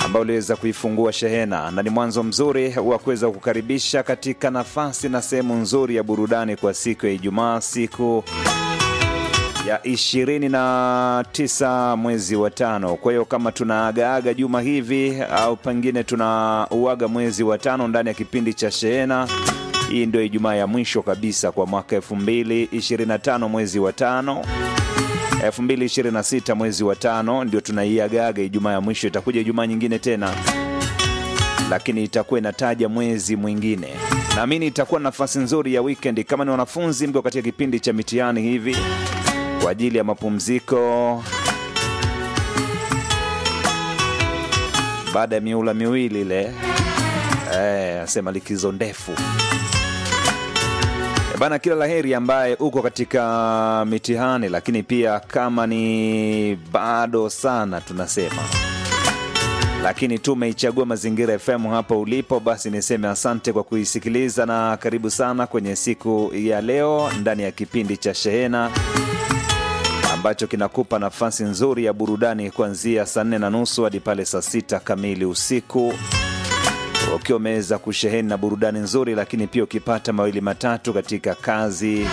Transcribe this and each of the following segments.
ambao uliweza kuifungua shehena na ni mwanzo mzuri wa kuweza kukaribisha katika nafasi na sehemu nzuri ya burudani kwa siku ya Ijumaa, siku ya 29 mwezi wa tano. Kwa hiyo kama tunaagaaga juma hivi au pengine tunauaga mwezi wa tano ndani ya kipindi cha shehena, hii ndio Ijumaa ya mwisho kabisa kwa mwaka 2025 mwezi wa tano 2026 mwezi wa tano ndio tunaiagaga Ijumaa ya mwisho. Itakuja Ijumaa nyingine tena, lakini itakuwa inataja mwezi mwingine. Naamini itakuwa nafasi nzuri ya weekend. Kama ni wanafunzi mko katika kipindi cha mitihani hivi kwa ajili ya mapumziko baada ya miula miwili ile, eh, asema likizo ndefu bana, kila laheri ambaye uko katika mitihani, lakini pia kama ni bado sana tunasema, lakini tumeichagua Mazingira FM hapo ulipo, basi niseme asante kwa kuisikiliza na karibu sana kwenye siku ya leo ndani ya kipindi cha Shehena ambacho kinakupa nafasi nzuri ya burudani kuanzia saa nne na nusu hadi pale saa sita kamili usiku ukiwa umeweza kusheheni na burudani nzuri, lakini pia ukipata mawili matatu katika kazi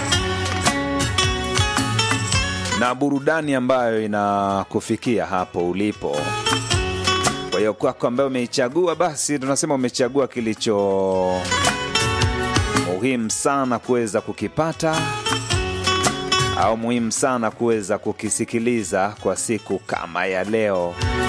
na burudani ambayo inakufikia hapo ulipo. Kwa hiyo kwako ambayo umeichagua, basi tunasema umechagua kilicho muhimu sana kuweza kukipata au muhimu sana kuweza kukisikiliza kwa siku kama ya leo.